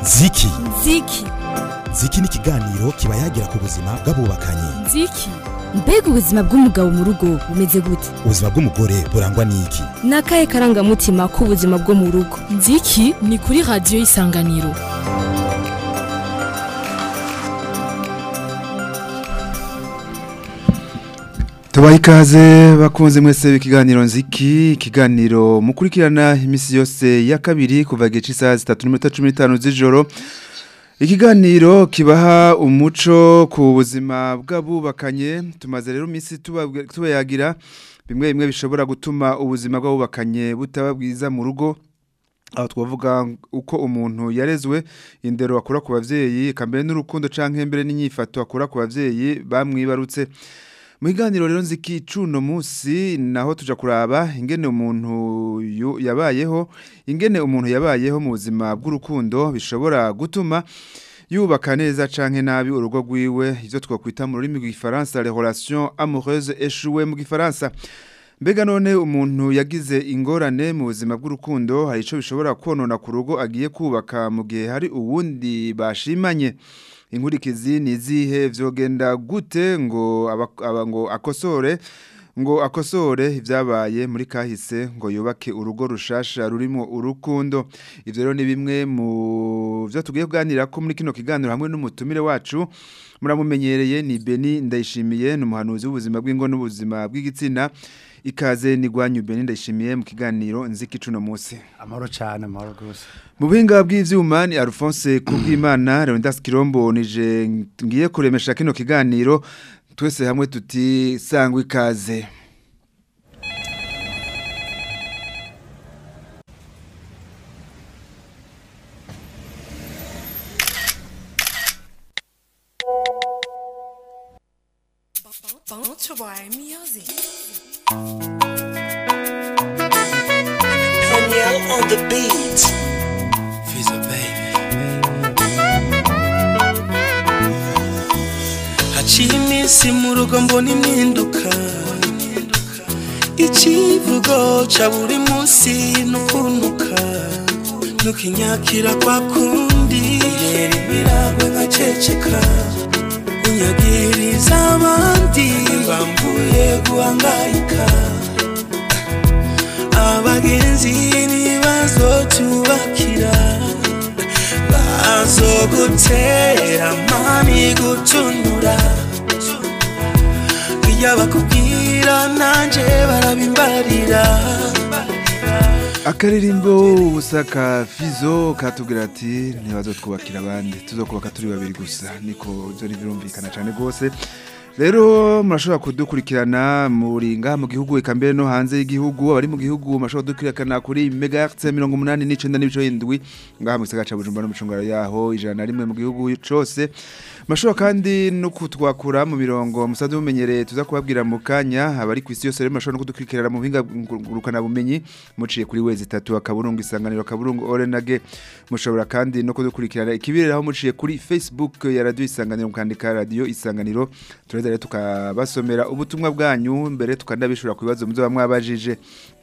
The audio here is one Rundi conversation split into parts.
ziki ziki ziki ni ikiganiro kiba yagira ku buzima bw'abubakanye ziki mbega ubuzima bw'umugabo mu rugo bumeze gute ubuzima bw'umugore burangwa n'iki ni akahe karangamutima k'ubuzima bwo mu rugo nziki ni kuri radiyo y'isanganiro tubaha ikaze bakunze mwese ikiganiro nziki ikiganiro mukurikirana iminsi yose ya kabiri kuva igihe cy'isaha zitatu n'iminota cumi n'itanu z'ijoro ikiganiro kibaha umuco ku buzima bw'abubakanye tumaze rero iminsi tubayagira bimwe bimwe bishobora gutuma ubuzima bw'abubakanye butaba bwiza mu rugo aho twavuga uko umuntu yarezwe indero akura ku babyeyi mbere n'urukundo cyangwa mbere n'inyifato akura ku babyeyi bamwibarutse mu biganiro rero nziki cuno munsi naho tuja kuraba ingene umuntu yabayeho ingene umuntu yabayeho mu buzima bw'urukundo bishobora gutuma yubaka neza canke nabi urugo rwiwe ivyo twakwita mu rurimi rw'igifaransa les relations amoureuses échouées mu gifaransa mbega none umuntu yagize ingorane mu buzima bw'urukundo hari ico bishobora konona ku rugo agiye kubaka mu gihe hari uwundi bashimanye inkurikizi ni izihe vyogenda gute ngo aba ngo akosore ngo akosore ibyabaye muri kahise ngo yubake urugo rushasha rurimo urukundo ivyo rero ni bimwe mu byo tugiye kuganira ko muri kino kiganiro hamwe n'umutumire wacu muramumenyereye ni Beni ndayishimiye ni umuhanuzi w'ubuzima bw'ingo n'ubuzima bw'igitsina ikaze ni gwanyu Beni ndayishimiye mu kiganiro nziki cuno munsi amahoro cyane amahoro rwose mu buhinga bw'ivyuma ni Alphonse Kubwimana Leonidas Kirombo nije ngiye kuremesha kino kiganiro twese hamwe tuti sangwa ikaze Danielle on the beat. Fizzo baby. Haciye iminsi mu rugo mbona impinduka ikivugo ca buri munsi nukunuka nukinyakira kwa kundi yera imiragwe nkaceceka unyagiriza abandi bambuye guhangayika abagenzi ntibazotubakira bazogutera mami gutunura iyo bakubwira nanje barabimbarira akaririmbo ubusaka fizo katubwira ati ntibazotwubakira abandi tuzokubaka turi babiri gusa niko byo birumvikana cyane rwose rero murashobora kudukurikirana muri ngaha mu gihugu eka mbere no hanze y'igihugu abari mu gihugu murashobora kudukurikirana kuri megahertz mirongo umunani n'icenda n'ibice indwi ngaha mu gisagara ca bujumbura n'umucungaro yaho ijana na rimwe mu gihugu cose murashobora kandi no kutwakura mu mirongo musanzwe mumenyereye tuza kubabwira mu kanya abari ku isi yose rero murashobora no kudukurikirana mu buhinga ngurukana bumenyi muciye kuri wezi itatu akaburungu isanganiro akaburungu orenage mushobora kandi no kudukurikirana ikibiriraho muciye kuri facebook ya radio isanganiro mukandika radio isanganiro tureza rero tukabasomera ubutumwa bwanyu mbere tukanabishura ku bibazo muzoba mwabajije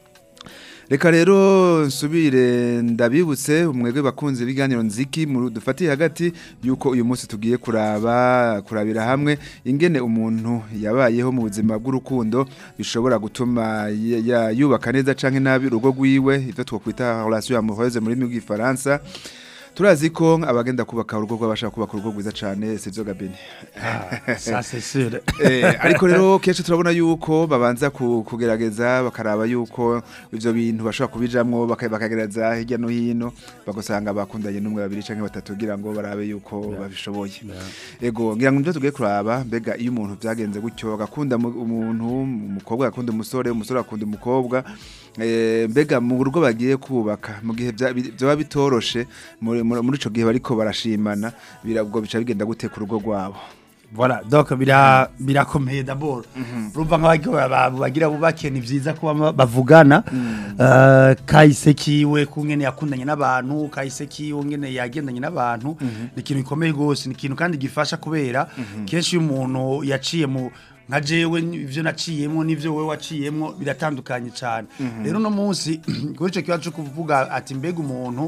reka rero nsubire ndabibutse umwegwe bakunze ibiganiro nziki dufatiye hagati yuko uyu munsi tugiye kuraba kurabira hamwe ingene umuntu yabayeho mu buzima bw'urukundo bishobora gutuma yubaka neza canke nabi urugo rwiwe ivyo twakwita relation amoureuse muri rw'ifaransa turazi ko abagenda kubaka urugo rw'abashaka kubaka urugo rwiza cyane sivyo gabeni ça c'est sûr eh ariko rero kenshi turabona yuko babanza kugerageza bakaraba yuko ivyo bintu bashobora kubijamwo bakagereza hirya no hino bagusanga bakundanye n'umwe babiri canke batatu kugira ngo barabe yuko babishoboye ego ngira ngo nivyo tugiye kuraba mbega iyo umuntu vyagenze gutyo agakunda umuntu umukobwa akunda umusore umusore akunda umukobwa mbega mu rugo bagiye kubaka mu gihe byaba bitoroshe muri ico gihe bariko barashimana birabwo bica bigenda gute ku rugo rwabo Voilà, donc bira birakomeye d'abord. Urumva nk'abagiye bagira bubake ni vyiza kuba bavugana. Uh, kahise kiwe kungene yakundanye n'abantu, kahise kiwe ngene yagendanye n'abantu, ni ikintu gikomeye gose, ni ikintu kandi gifasha kubera kenshi iyo umuntu yaciye mu nka jewe ivyo naciyemwo n'ivyo wewe waciyemwo biratandukanye cyane rero no munsi kuri ico kibazo cyo kuvuga ati mbega umuntu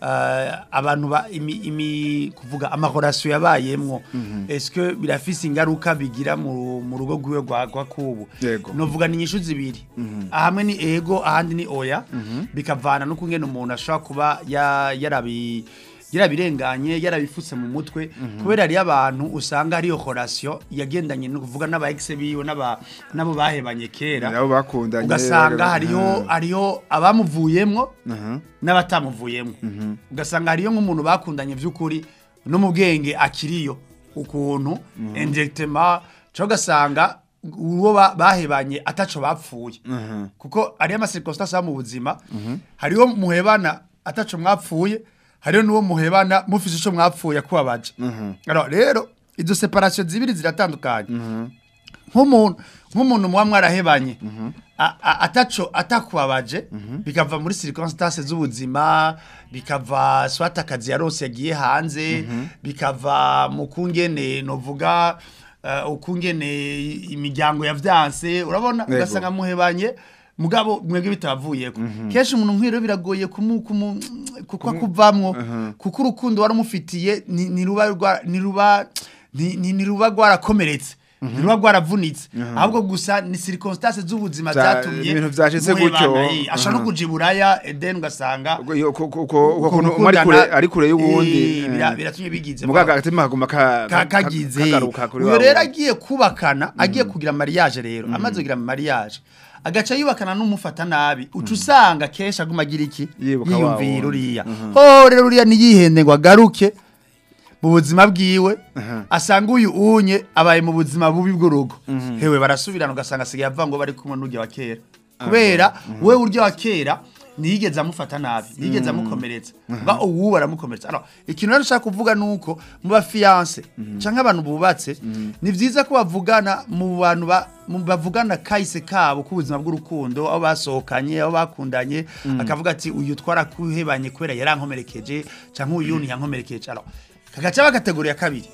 eh, abantu ba imi, imi kuvuga amahorasiyo yabayemwo eske birafise ingaruka bigira mu, mu rugo rwiwe rwa rwa kubu Yego. novuga ni inyishu zibiri ahamwe ni ego ahandi ni oya bikavana no kungena umuntu ashobora kuba ya- yarabi yarabirenganye yarabifutse mu mutwe kubera hariyo abantu usanga hariyo horasiyo yagendanye no kuvuga n'aba ex biwe n'aba nabo bahebanye kera nabo bakundanye ugasanga baga- hariho hariho abamuvuyemwo n'abatamuvuyemwo ugasanga hariyo nk'umuntu bakundanye by'ukuri no mu bwenge akiriyo ukuntu indirectement cyo ugasanga uwo ba- bahebanye ataco bapfuye kuko hariyo amasirikositasi aba mu buzima hariho muhebana ataco mwapfuye hariho n'uwo muhebana mufise ico mwapfuye akubabaje Alors, rero izo separation zibiri ziratandukanye nk'umuntu nk'umuntu muba mwarahebanye a- a- ataco atakubabaje bikava muri circonstances z'ubuzima bikava swata akazi yarose yagiye hanze bikava mu kungene novuga uh, ukungene imiryango yavyanse urabona Yego. ugasanga muhebanye mugabo mwebwe bitavuyeko kenshi umuntu nk'iro biragoye kumu kumu kuko akuvamwo kuko urukundo warumufitiye ni- niruba rwa- niruba ni- ni- niruba rwarakomeretse niruba rwaravunitse ahubwo gusa ni circonstances z'ubuzima Vya- zatumye ibintu vyashitse muhebana, gutyo. eh, ashaka no kuja iburaya eden ugasanga Ubwo iyo- ko- ko- ko- uko kuntu umwe ari kure ari kure y'uwundi Eh, bira- biratumye bigize mugaga agatima kaguma ka- ka- ka- kagize kagaruka kuri uyo wa rero wundi. agiye kubakana agiye kugira mariage rero amaze kugira mariage agaca yubakana n'umufata nabi uca usanga kenshi aguma agira iki Yibuka wa yiyumvira wundi. uriya ho rero uriya niyihende ngo agaruke mu buzima bwiwe asanga uyu unye abaye mu buzima bubi bw'urugo hewe barasubirana ugasanga asigaye avuga ngo bari kumwe n'urya wa kera kubera we urya wa kera ntiyigeze amufata nabi ntiyigeze amukomeretsa nga uwu baramukomeretsa Alors, ikintu rero nshaka kuvuga ni uko mu bafiyanse cyangwa abantu bubatse ni byiza ko bavugana mu bantu ba- mu bavugana kahise kabo k'ubuzima bw'urukundo aho basohokanye aho bakundanye akavuga ati uyu twarakuhebanye kubera yarankomerekeje cyangwa uyu ntiyankomerekeje Alors, kagaca bagategura ya kabiri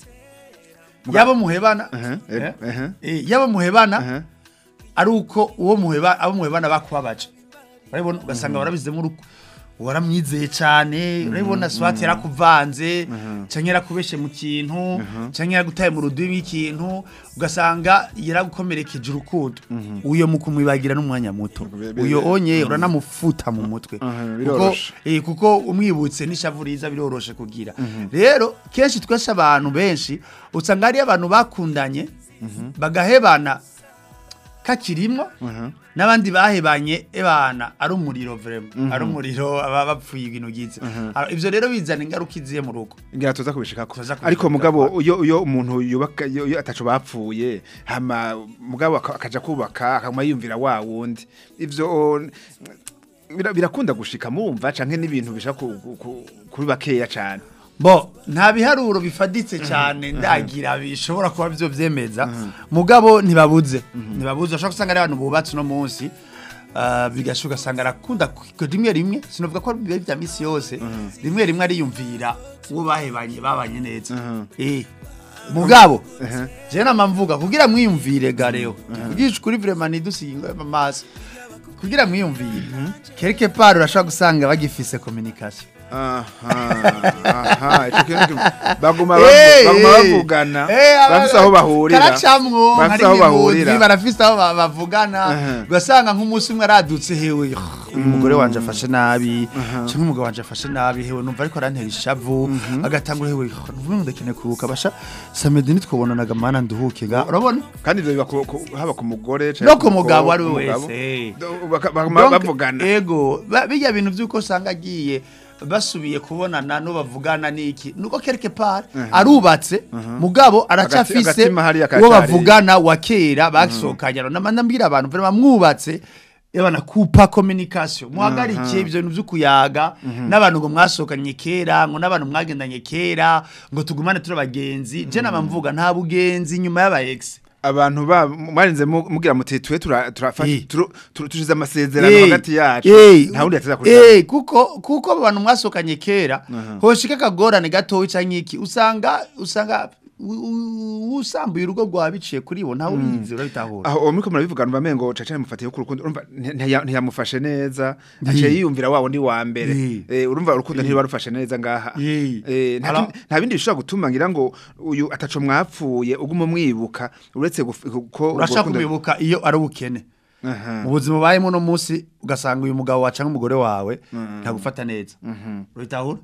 yabo muhebana eh, eh, eh. eh, yabo muhebana Aha. ari uko uwo muheba abo muhebana bakubabaje urabona ugasanga warabizemo uruko waramwizeye cyane urabona swati yarakuvanze cyangwa yarakubeshe mu kintu cyangwa yaragutaye mu rudubi w'ikintu ugasanga yaragukomerekeje urukundo uyo mu kumwibagira n'umwanya muto Bi- bi- uyo onye uranamufuta mu mutwe Aha, kuko biroroshe. eh, kuko umwibutse n'ishavu riza biroroshe kugira rero kenshi twese abantu benshi usanga hariyo abantu bakundanye bagahebana kakirimwo n'abandi bahebanye ebana ari umuriro vrema ari umuriro aba bapfuye ibintu gize Alors, ivyo rero bizana ingaruka iziye mu rugo ngira tuza kubishikako Tuza kubishikako. ariko mugabo iyo iyo umuntu yubaka iyo iyo ataco bapfuye hama mugabo aka- akaja kubaka akaguma yumvira wa wundi ivyo bira- birakunda gushika mumva canke n'ibintu bisha ku- ku- ku- kuri bakeya cane bo nta biharuro bifaditse cyane ndagira bishobora kuba byo byemeza mugabo ntibabuze ntibabuze ushobora gusanga ari abantu bubatse uno munsi ah, bigashuka ugasanga arakunda ku- rimwe rimwe sinavuga ko biba bya misi yose rimwe rimwe ariyumvira uwo bahebanye babanye neza eh mugabo je nama mvuga kugira mwiyumvire gareo kugisha kuri vraiment nidusinga amaso kugira mwiyumvire quelque part urashobora gusanga bagifise communication aha aha ico kintu kim- baguma Eh, bavu- baguma eh. bavugana Eh, aba- bafise aho bahurira karacamwo bafise hari aho imibundwi bahurira barafise aho ba- bavugana Aha. ugasanga nk'umunsi umwe aradutse hewe uyu mugore wanje afashe nabi cyangwa umugabo wanje afashe nabi hewe numva ariko arantera ishavu agatangura hewe numva ngo ndakeneye kuruhuka basha samedi nitwobonanaga mana nduhuke ga urabona kandi ivyo biba ku- ku- haba ku mugore canke no ku mugabo mukobwa, ari we umugabo. wese Do- baka- baguma Donc, bavugana ego ba- bijya bintu by'uko usanga agiye basubiye kubonana no bavugana n'iki nuko quelque part arubatse mugabo aracafise agatima hariya uwo kacari. bavugana wa kera basohokanye nama mbwira abantu vraiment mwubatse Ebana kupa communication muhagarike ibyo bintu by'ukuyaga n'abantu ngo mwasohokanye kera ngo n'abantu mwagendanye kera ngo tugumane turi abagenzi je nama mvuga nta bugenzi nyuma y'aba ex abantu ba mwarinze mu- mugira muti twe tura turafashe Eh. turu- turu- tushize amasezerano Eh, hagati yacu eh, nta wundi yateza eh, kuri kuko kuko abo bantu mwasohokanye kera hoshika akagorane gatoya canke iki usanga usanga u- u- usambuye urugo rwawe biciye kuri bo ntawe ubizi urabitahura aho uwo muriko murabivuga numva mengo caca mufatiye ku rukundo urumva ntiya- ntiyamufashe neza aciye yiyumvira wa wundi wa mbere Yi. Eh, urumva urukundo ntirubarufashe neza ngaha Yi. Eh, nta Ara- kindi- nta bindi bishobora gutuma ngira ngo uyu ataco mwapfuye uguma umwibuka uretse guf- ko urwo urashaka rukundo- kubibuka iyo ari ubukene Aha. mu buzima ubayemo uno munsi ugasanga uyu mugabo waca nk'umugore wawe ntagufata neza urabitahura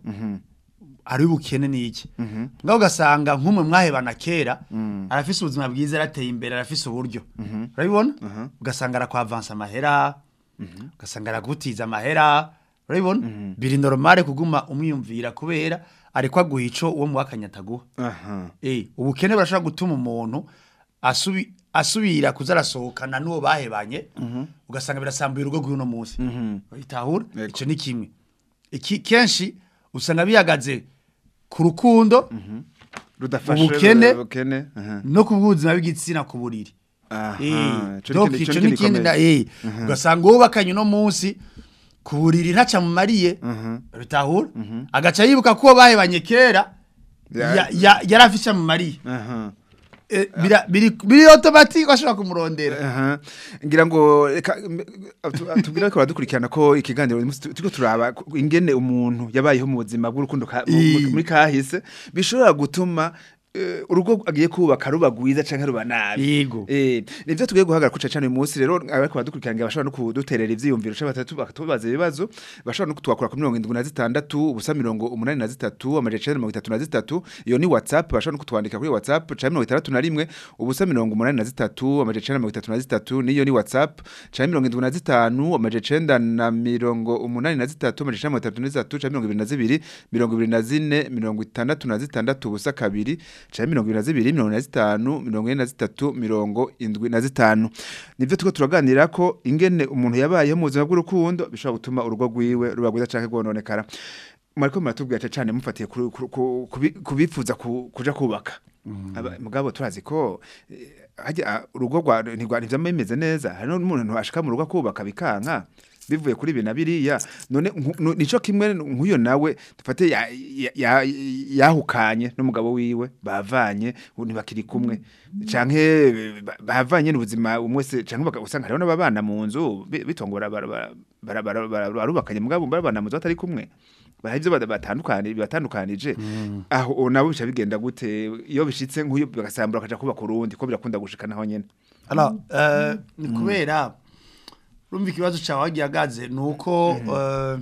ari ubukene ni iki ngaho ugasanga nk'umwe mwahebana kera arafise ubuzima bwiza arateye imbere arafise uburyo urabibona ugasanga arakwavansa amahera ugasanga aragutiza amahera urabibona biri normale kuguma umwiyumvira kubera ariko aguha ico uwo muwakanya ataguha Aha. Eh, ubukene burashobora gutuma umuntu asubi asubira kuza arasohokana n'uwo bahebanye ugasanga birasambuye urugo rw'uno munsi bitahura Yego. ico ni kimwe iki kenshi usanga bihagaze ku rukundo rudafashe Ubukene- ubukene aha. no ku bw'ubuzima bw'igitsina ku buriri Aha. Eh, Ico ni donc ikindi- ico ico ni ni ikindi na gikomeye. eh ugasanga wubakanye uno munsi ku buriri ntaca mumariye bitahura agaca yibuka ko uwo bahebanye kera Ya- ya- ya- yari afise amumariye Aha. Eh, bira- biri biri automatique ashobora kumurondera Aha. ngira ngo reka m- atu- tubwire ko baradukurikirana ko ikiganiro uyu munsi tu- turiko turaba ku- ingene umuntu yabayeho mu buzima bw'urukundo ka- mu- mu- I. muri kahise bishobora gutuma eh, urugo agiye kubaka ruba gwiza canke ruba nabi Yego. eh nivyo tugiye guhagarara kuca cane uyu munsi rero ariko badukurikirana ngira bashobora no kuduterera ivyiyumviro canke batatu bakatubaza ibibazo bashobora no kutwakura ku mirongo indwi na zitandatu ubusa mirongo umunani na zitatu amajana icenda na mirongo itatu na zitatu iyo ni whatsapp bashobora no kutwandika kuri whatsapp canke mirongo itandatu na rimwe ubusa mirongo umunani na zitatu amajana icenda na mirongo itatu na zitatu niyo ni whatsapp canke mirongo indwi na zitanu amajana icenda na mirongo umunani na zitatu amajana icenda na mirongo itatu na zitatu canke mirongo ibiri na zibiri mirongo ibiri na zine mirongo itandatu na zitandatu ubusa kabiri canke mirongo ibiri na zibiri mirongo ine na zitanu mirongo ine na zitatu mirongo indwi na zitanu nivyo turiko turaganira ko ingene umuntu yabayeho mu buzima bw'urukundo bishobora gutuma urugo rwiwe ruba rwiza canke rwononekara mwariko muratubwira cane mufatiye ku- ku- ku- kubi- kubifuza ku- kuja kubaka Aba- mugabo turazi ko eh, harya ah, urugo rwa ntirwa ntivyama bimeze neza hari n'umuntu ashika mu rugo kubaka bikanka bivuye kuri ibi na biriya none nku- nu- nico kimwe nk'uyo nawe dufate ya- ya- ya- yahukanye n'umugabo wiwe bavanye ubu ntibakiri kumwe canke ba- bavanye n'ubuzima umwe wese canke baka- usanga hariho n'ababana mu nzu bi- bitongora bara- bara- bara- bara- bara- barubakanye mugabo barabana mu nzu batari kumwe hari ibyo bada- batandukanye bibatandukanije aho nabo bica bigenda gute iyo bishitse nk'uyu bagasambura bakaja kubaka urundi ko birakunda gushika naho nyene alors euh, ni kubera urumva ikibazo cyawe wagiye agaze ni uko euh,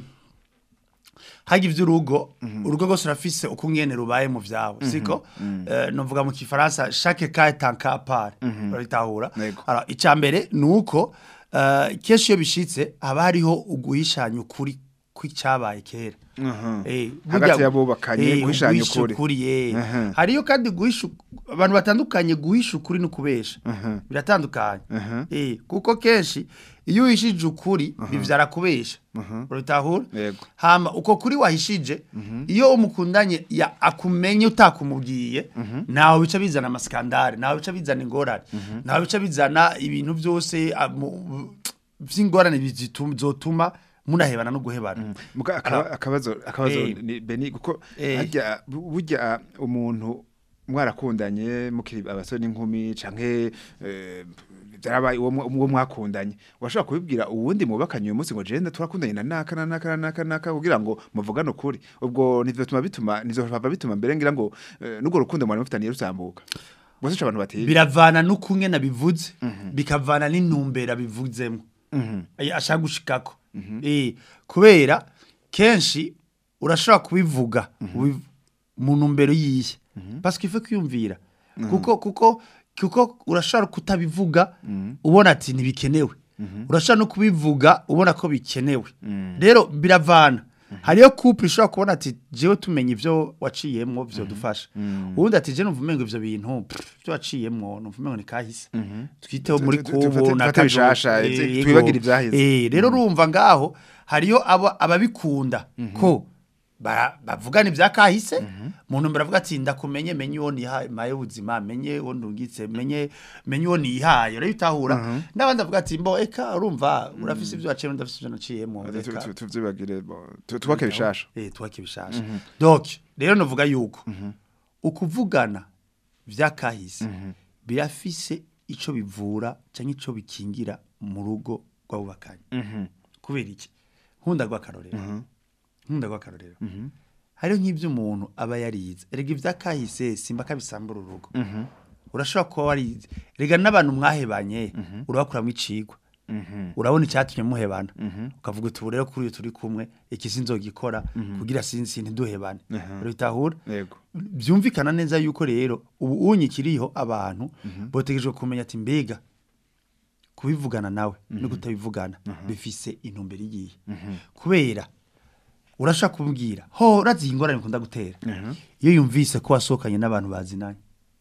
hajya ivy'urugo urugo rwose urafise uko ngene rubaye mu vyawe siko Eh, novuga mu kifaransa chaque cas est un cas à part urabitahura Yego. alors icya mbere ni uko eh, kenshi iyo bishitse haba hariho uguhishanya ukuri kw'icyabaye kera Eh, Hagati burya- y'abubakanye, eh, guhishanya uguhisha ukuri. ukuri eh. Aha. hariyo kandi guhisha abantu batandukanye guhisha ukuri no kubesha biratandukanye eh kuko kenshi iyo uhishije ukuri bivyara kubesha urabitahura Yego. hama uko kuri wahishije iyo umukundanye ya akumenye utakumubwiye nawe bica bizana amaskandare nawe bica bizana ingorane nawe bica bizana ibintu byose ah, mu- vy'ingorane bizotuma munahebana no guhebana Muga akaba- akabazo akabazo Eh. ni beni kuko Eh. harya bu- burya umuntu mwarakundanye mukiri abasore n'inkumi canke eh, byarabaye uwo mwa- uwo mwakundanye washobora kubibwira uwundi mubakanye uyu munsi ngo jenda turakundanye na naka na naka na naka na naka kugira ngo muvugane ukuri ubwo nivyo bituma bituma nizo bava bituma mbere ngira ngo eh, n'urwo rukundo mwari mufitaniye rusambuka bose ico abantu batiye biravana n'ukunge nabivuze bikavana n'intumbera bivuzemo Ay- ashaka gushikako Eh, kubera kenshi urashobora kubivuga ubi- mu ntumbero yiye parce qu'il faut kwiyumvira kuko kuko kuko urashobora kutabivuga ubona ati ntibikenewe urashobora no kubivuga ubona ko bikenewe rero biravana hariyo couple ishobora kubona ati jewe tumenya ivyo waciyemwo vyo dufasha ubundi ati je numva umengo ivyo bintu pff, vyo waciyemwo numva umengo ni kahise twiteho muri Tu- tu- tu- kubo fate- na fate kajo. bishasha, Eh, ivyo- yego. twibagire ivyahise. Eh, rero urumva ngaho hariyo aba- ababikunda ko bara- bavugana ibya kahise mu ntumbero avuga ati ndakumenye menye uwo nihaye ubuzima menye uwo ndungitse menye menye uwo nihaye rero utahura n'abandi avuga ati mbo eka urumva urafise ibyo waciyemo ndafise ibyo naciyemo Tu- tu- reka tu- tuvyibagire bo, tu- tubake bishasha eh twake bishasha donc rero novuga yuko ukuvugana vyakahise birafise ico bivura canke ico bikingira mu rugo rw'abubakanye kubera iki nkunda rw'akarorero nkunda rw'akarorero hariho nk'ibyo umuntu aba yarize erega ivyakahise simba kabisambura urugo urashobora kuba warize rega n'abantu mwahebanye urabakuramwo icigwa urabona icyatumye muhebana ukavuga uti ubu rero kuri uyu turi kumwe iki sinzogikora kugira sinzi ntiduhebane urabitahura yego byumvikana neza yuko rero ubu unyi kiriho abantu botegejwe kumenya ati mbega kubivugana nawe no kutabivugana bifise intumbero igiye kubera urashaka kubwira ho urazi iyi ngorane ikunda gutera iyo yumvise ko wasohokanye n'abantu bazinanye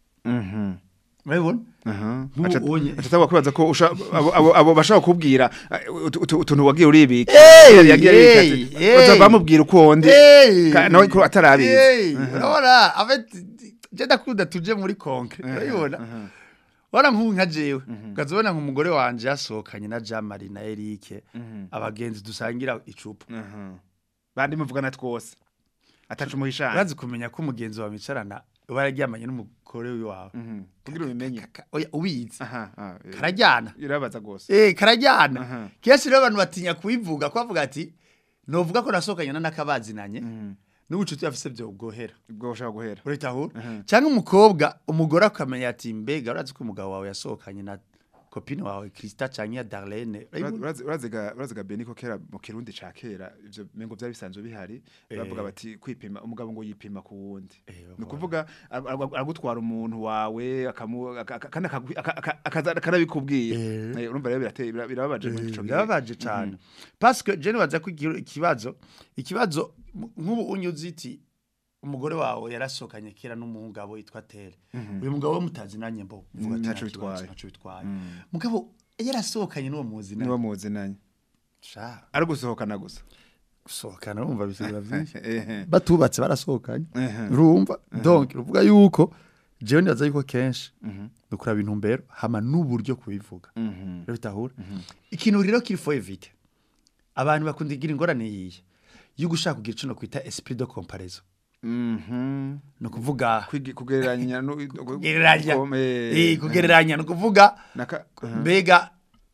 urabibona Nk'ubu unye- atataba kwibaza ko usha- abo- abo abo bashaka kubwira utuntu wagiye uribika Hey, yagiye hey, aribika ati, hey. uza bamubwira uko wondi Hey! Ka- nawe ko atarabizi Hey! urabona abeti je ndakunda tuje muri konke urabibona Wara nk'ubu nka jewe ukaza ubona nk'umugore wanje yasohokanye na Jean Marie na Eric abagenzi dusangira icupa bandi muvugana twose atacu muhishana urazi kumenya ko umugenzi wawe mwicarana uba yararyamanye n'umugore wawe kugira ubimenye Ka- oya, ubizi aha ah, eh, karajyana irabaza gose eh karajyana Aha. kenshi rero abantu batinya kubivuga ko bavuga ati novuga ko nasohokanye na nakabazinanye n'ubucuti yafise byo bwohera ubwo ushaka guhera uritahura cyangwa umukobwa umugore akamenya ati mbega urazi ko umugabo wawe yasohokanye na kopine wawe Krista canke ya Darlene urayibona? Urazi- uraziga uraziga beni ko kera mu kirundi ca kera ivyo mengo byari bisanzwe bihari bavuga bati kwipima umugabo ngo yipima ku wundi ni ukuvuga ar- ar- aragutwara umuntu wawe akamu aka- aka- kandi akagwi- aka- aka- akaza akanabikubwira Eh, urumva rero birateye bira- birababaje muri ico gihe birababaje cyane parce que je nibaza ko iki- ikibazo ikibazo m- nk'ubu unyuze iti umugore wawe yarasohokanye kera n'umugabo yitwa Tere uyu mugabo we mutazinanye mbo uvuga ati Ntaco nta kibazo, bitwaye. ntaco bitwaye mugabo yarasohokanye n'uwo muzinanye niwo muzinanye sha ari gusohokana gusa gusohokana urumva bisigira byinshi Ehe. batubatse barasohokanye Ehe. urumva donc uvuga yuko jewe ndaza yuko kenshi dukuraba intumbero hama n'uburyo kubivuga Mhm. rero bitahura ikintu rero kiri fo evite abantu bakunda igira ingorane yiye yo gushaka kugira ico no kwita esprit de comparaison Mhm. no kuvuga Kwigi- kugereranya no- kugereranya Kom- eh, eh kugereranya no kuvuga naka mbega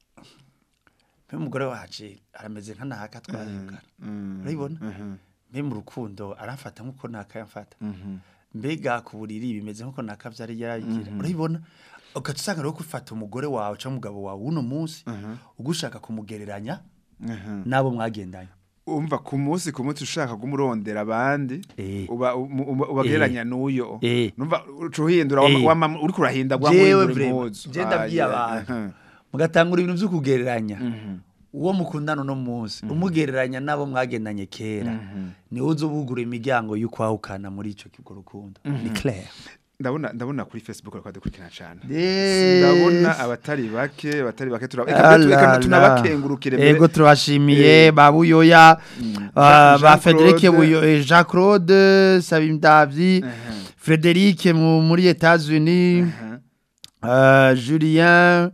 mbe umugore waje arameze nka naka twayukana urabibona mbe mu rukundo aramfata nkuko naka yamfata mbega ku buriri bimeze nkuko naka vyari yaragira urabibona ugaca usanga rero kufata umugore wawe cyangwa umugabo wawe uno munsi ugushaka kumugereranya n'abo mwagendanye umva ku munsi ku munsi ushaka kumurondera abandi Eh. uba umu- uba- ubagereranya n'uyo Eh. numva uca uhindura Eh. wama- wama- uriko urahinda gwa jewe muhindura vrema impuzu je ndabwiye Ah, abantu yeah. mugatangura ibintu vyo kugereranya uwo mukundana uno munsi umugereranya n'abo mwagendanye kera niwe uza ubugura imiryango y'ukwahukana muri ico kigo rukundo ni clair ndabona ndabona kuri facebook ariko dukurikirana cyane Yes. ndabona abatari bake abatari bake tura- Ah reka la reka la. tunabakengurukire mbere. ego turabashimiye ba buyoya ah, Jean- ba Jean Frederic Claude. buyo eh, Jean Claude Sabimdavyi Frederic mu- muri Etats-Unis euh, Julien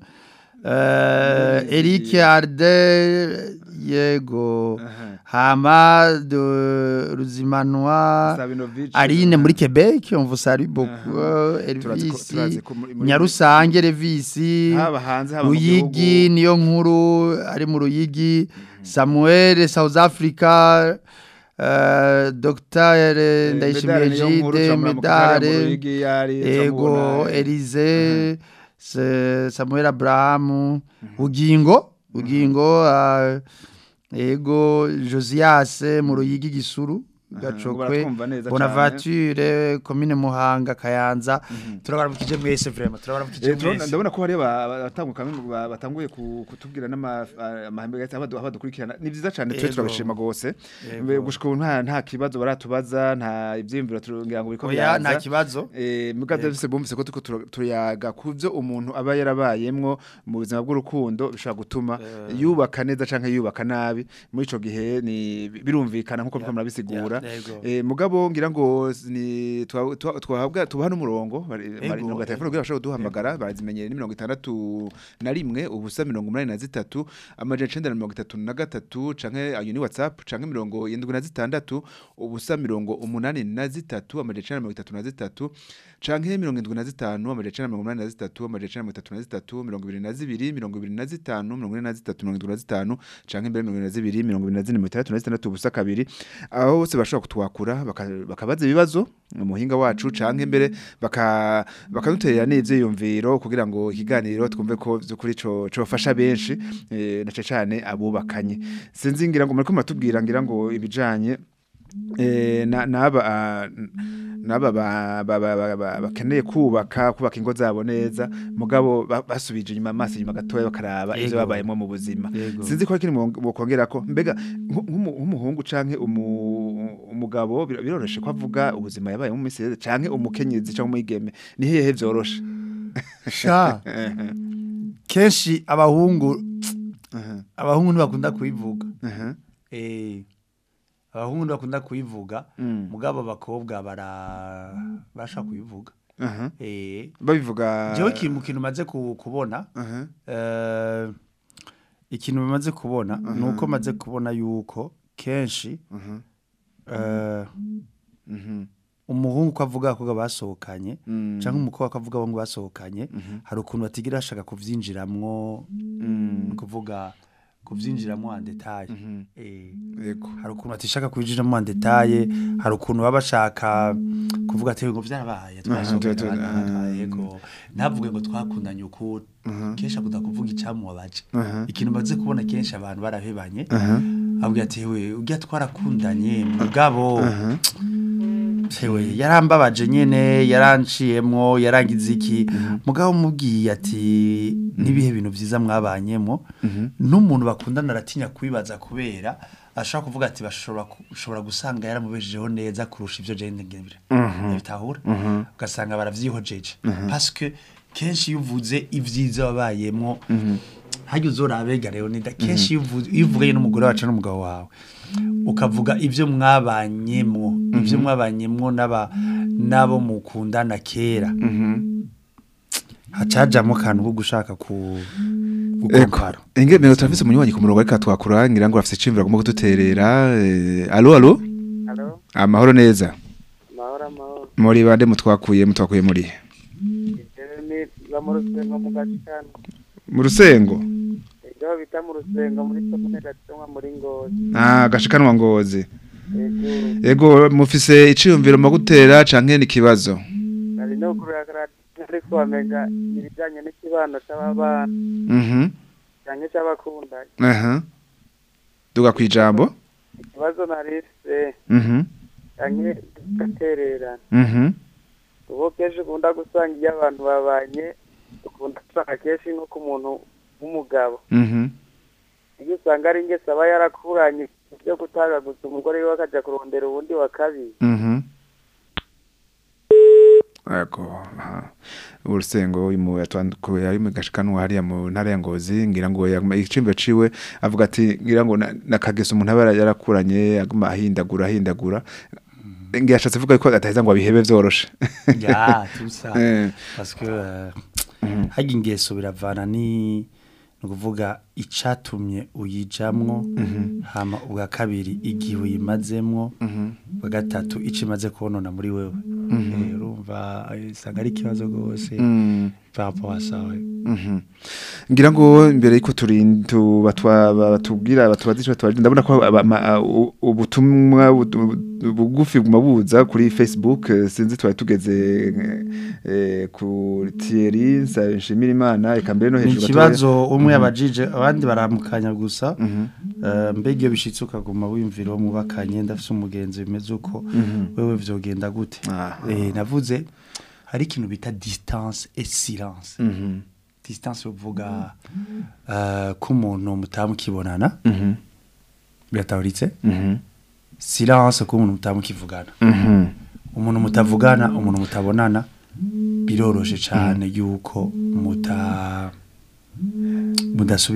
euh, Eric Arde yego Hama de Ruzimanwa Sabinovich, Aline eh, muri Quebec on vous salue beaucoup Turazi ko- Elvis turazi ko muri- muri- Nyarusange Elvis haba hanze haba mu Ruyigi gihugu. niyo nkuru ari mu Ruyigi Samuel South Africa uh, Dr Eh, Ndayishimiye Medare niyo nkuru, Jide turamura mu kagari mu Medare Ruyigi, yari, Ego turamubona, eh. Elize Se- Samuel Abraham Ugingo Ugingo uh, Ego Josias mu Ruyigi Gisuru Gacokwe baratwumva neza Bonaventure Komine Muhanga Kayanza turabaramukije mwese vraiment turabaramukije Eh, turabona- mwese ndabona ko hari abatanguka batanguye ku- kutubwira n'amahembe gahita badukurikirana ni byiza cyane twe Yego. turabishima gose Yego. Mbe gushika ubu nta nta kibazo baratubaza nta ivyiyumviro tugira ngo biko oya biraza. nta kibazo Eh, muga byose bumvise ko tuko tura- turayaga ku byo umuntu aba yarabayemwo mu buzima bw'urukundo bishobora gutuma yubaka neza canke yubaka nabi muri ico gihe ni birumvikana nkuko biko murabisigura Yego. eh, mugabo ngira ngo ni twa- twa- twahabwa tubaha n'umurongo bari Yego, bari no telefone yego. kugira bashobora kuduhamagara barazimenyere ni 61 na rimwe ubusa 83 amajana 933 canke ayo ni WhatsApp canke 76 ubusa 83 amajana 933 canke 75 amajana 983 amajana 933 22 25 43 canke mbere 22 24 ubusa kabiri aho bose bashobora kutwakura baka- bakabaza ibibazo umuhinga wacu canke mbere baka bakaduterera n'ivyiyumviro kugira ngo ikiganiro twumve ko vyukuri co cofasha benshi eh, na cane cane abubakanye sinzi ngira ngo muriko muratubwira ngira ngo ibijanye eh, na- naba ah, naba ba- ba- ba- ba- ba- bakeneye kubaka kubaka ingo zabo neza mugabo ba- basubije inyuma amaso inyuma gatoya bakaraba ivyo Yego. babayemo mu buzima Yego. sinzi ko kiri bokongera ko mbega nk- nk'umu- nk'umuhungu canke umu- umugabo bir- biroroshe ko avuga ubuzima yabayemo mu minsi yeze canke umukenyezi canke umwigeme ni hehe vyoroshe sha kenshi abahungu abahungu ntibakunda kubivuga Mhm. eh abahungu ntibakunda kubivuga Mm. mugabo abakobwa bara basha kubivuga Mhm. eh babivuga jewe ikintu kintu maze ku- kubona Mhm. eh ikintu bimaze kubona nuko maze kubona yuko kenshi Mhm. eh Mhm. umuhungu ko avuga abakobwa basohokanye Mm. cyangwa umukobwa ko avuga abahungu basohokanye hari ukuntu batigira bashaka kuvyinjiramwo ni ukuvuga kuvyinjiramwo en detail eh Yego. hari ukuntu batishaka kubijiramo en detail hari ukuntu baba bashaka kuvuga ati ngo vyarabaye tu- tu- twasohokanye ah. yego ntavuge ngo twakundanye uku kenshi akunda kuvuga icyamubabaje Mhm. ikintu baze kubona kenshi abantu barahebanye abwira ati we ujya twarakundanye mugabo Sewe yarambabaje nyene yaranciyemwo yarangize iki mugabo mubwiye ati nibihe bintu vyiza mwabanyemo n'umuntu bakundana aratinya kwibaza kubera ashobora kuvuga ati bashobora ku- ushobora gusanga yaramubejejeho neza kurusha ivyo je ngebira bitahura ugasanga baravyihojeje parce que kenshi iyo uvuze ivyiza wabayemwo hajya uzorabega Leonida kenshi iyo uvu- iyo uvuganye n'umugore wacu n'umugabo wawe ukavuga ibyo mwabanyemwo ibyo mwabanyemwo n'aba n'abo mukundana kera hacajamo akantu ko gushaka ku gukompara Inge mero turafise umunywanyi ku murongo ariko twakura ngira ngo afise icimviro agomba kuduterera eh, allo allo Halo, amahoro neza mahoro amahoro. muri bande mutwakuye mutwakuye muri Jewe ni ba mu rusengo mu gashikano. mu rusengo Ibyo bita mu rusengo muri komune Gatumwa muri Ngozi. ah gashikanwa ngozi Ego, Ego mufise iciyumviro mu gutera canke ni kibazo nari no kuragara ariko wamenga ibijanye n'ikibano c'ababana Mhm canke c'abakundanye. aha duga kwijambo Ikibazo narise Mhm canke gatererana. mhm Ubu kenshi ukunda gusanga iyo abantu babanye ukunda gusanga kenshi nko ku muntu w'umugabo. mhm Iyo usanga ari ingeso aba yarakuranye byo gutagaguza umugore we akaja kurondera uwundi wa kabiri. Mhm Ego aha. urusengo imu yatwandukuye ari mu gashikanwa hariya mu ntara ya Ngozi ngira ngo yaguma- icimbe ciwe avuga ati ngira ngo na- nakageso umuntu aba yarakuranye aguma ahindagura ahindagura ngira ashatse vuga ko ataheza ngo abihebe vyoroshe ya tusa Eh. parce que euh, hajya ingeso biravana ni ni ukuvuga icatumye uyijamwo hama ubwa kabiri igihe uyimazemwo ubwa gatatu ico imaze konona muri wewe Eh, urumva eh, usanga ari ikibazo rwose par rapport à ça ouais. Mhm. ngira ngo imbere yuko turintu batubwira batubaza ico tubaje ndabona ko aba- ma- a- u- ubutumwa bu- bugufi buguma buza kuri Facebook eh, sinzi twari tugeze eh, ku Thierry Nshimira Imana eka mbere no ni hejuru gatoya. ikibazo umwe yabajije abandi baramukanya gusa Eh, mbega iyo bishitse ukaguma wimvira uwo mubakanye ndafise umugenzi bimeze uko wewe vyogenda gute Ah. Eh, navuze hari ikintu bita distance et silence Mhm. distance uvuga eh, ko umuntu mutamukibonana Mhm. biratahuritse Mhm. silence ko umuntu mutamukivugana Mhm. umuntu mutavugana umuntu mutabonana biroroshe cyane yuko muta mudasubirana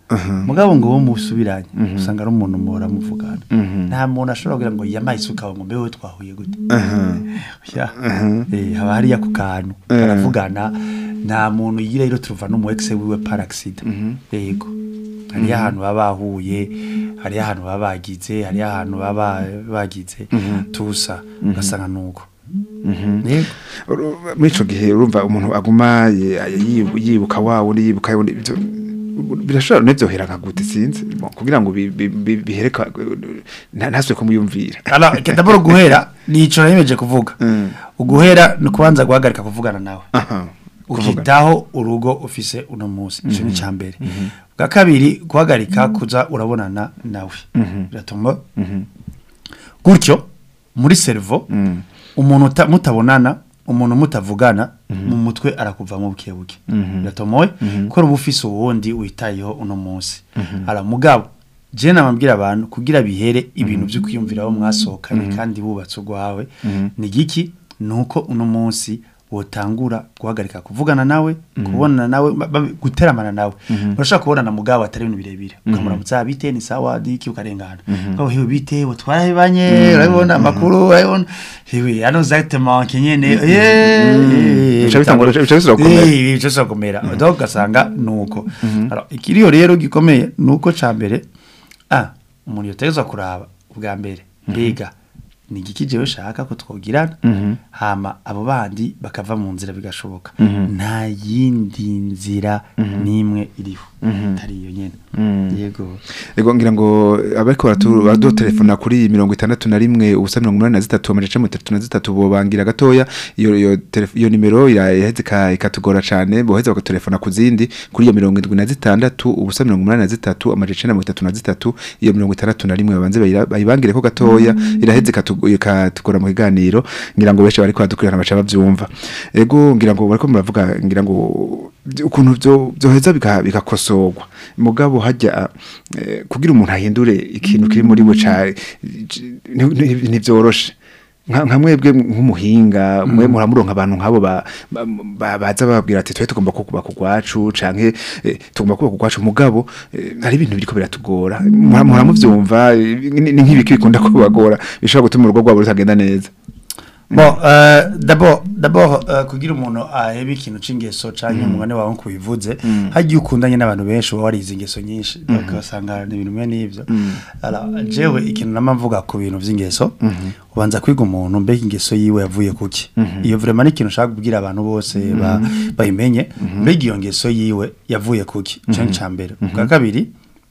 mugabo ngo wo musubiranye usanga ari umuntu muhora muvugana nta muntu ashobora kugira ngo yamaye isuka ngo mbe wowe twahuye gute Ya. Eh, haba hariya ku kantu baravugana nta muntu yigira rero turuva no mu ex wiwe par accident yego hariyo ahantu baba bahuye hariyo ahantu baba bagize hariyo ahantu baba bagize tusa ugasanga nuko yego Uru- muri ico gihe urumva umuntu aguma ye- yibu- yibuka wawe undi yibuka wundi ivyo birashobora nevyohera nka gute sinzi Bon, kugira ngo bi- bi- bi- bihereka nta- ntasubire kumuyumvira alors d'abord guhera nico nayemeje kuvuga Mm. uguhera ni kubanza guhagarika kuvugana nawe Aha, kuvuga. ukitaho urugo ufise uno munsi ico ni cambere bwa kabiri guhagarika kuza urabonana nawe biratuma gutyo muri servo umuntu uta- mutabonana umuntu mutavugana mu mutwe arakuva mu buke buke biratomoye ko uba ufise uwundi witayeho uno munsi ara mugabo je namabwira abantu kugira bihere ibintu byo kwiyumviraho mwasohokanye kandi bubatse urwawe ni giki nuko uno munsi wotangura guhagarika kuvugana nawe kubonana nawe ba- ba- guteramana nawe urashaka kubonana mugabo atari ibintu birebire ukamuramutsa bite ni sawa diki ukarengana ngo hewe bite twarahebanye urabibona amakuru urabibona hewe hano exactement kenyene eh Bica bitangura- bica bisubira gukomera. Eh, bica bisubira gukomera donc ugasanga nuko Alors, ikiriyo rero gikomeye nuko ca mbere ah umuntu yotegezwa kuraba ubwa mbere mbega ni igiki jewe shaka ko twogirana hama abo bandi bakava mu nzira bigashoboka nta yindi nzira n'imwe iriho atari iyo nyene yego Ego ngira ngo abariko baratu- baradutelefona kuri mirongo itandatu na rimwe ubusa mirongo umunani na zitatu amajana mirongo itatu na zitatu bobangira gatoya iyo iyo telef- iyo nimero iraheze ika- ikatugora cane boheza bakatelefona ku zindi kuri iyo mirongo indwi na zitandatu ubusa mirongo umunani na zitatu amajana icenda na mirongo itatu na zitatu iyo mirongo itandatu na rimwe babanze bayira- bayibangireko gatoya iraheze ikatu- ikatugora mu kiganiro ngira ngo benshi bariko baradukurikirana baca bavyumva ego ngira ngo bariko muravuga ngira ngo ukuntu byo byoheza bika- bikakosorwa mugabo hajya eh, kugira umuntu ahindure ikintu kiri muri we ca ntivyoroshe nka nka mwebwe nk'umuhinga mwe muramuronka abantu nk'abo ba- ba- ba- baza bababwira ati twe tugomba kubaka kugwacu canke eh, tugomba kubaka kugwacu mugabo eh, hari ibintu biriko biratugora Mura- muramuvyumva eh, ni ni nk'ibiki bikunda kubagora bishobora gutuma urugo rwabo rutagenda neza Bon, euh, d'abord, d'abord euh, kugira umuntu ahebe ikintu c'ingeso canke umugani wawe nko bivuze hagiye ukundanye n'abantu benshi uba warize ingeso nyinshi bakasanga ni ibintu bimwe n'ivyo alors jewe ikintu nama mvuga ku bintu vy'ingeso ubanza kwiga umuntu mbega ingeso yiwe yavuye kuki iyo vraiment ni ikintu ushaka kubwira abantu bose ba- bayimenye mbega iyo ngeso yiwe yavuye kuki ico ni ca mbere bwa kabiri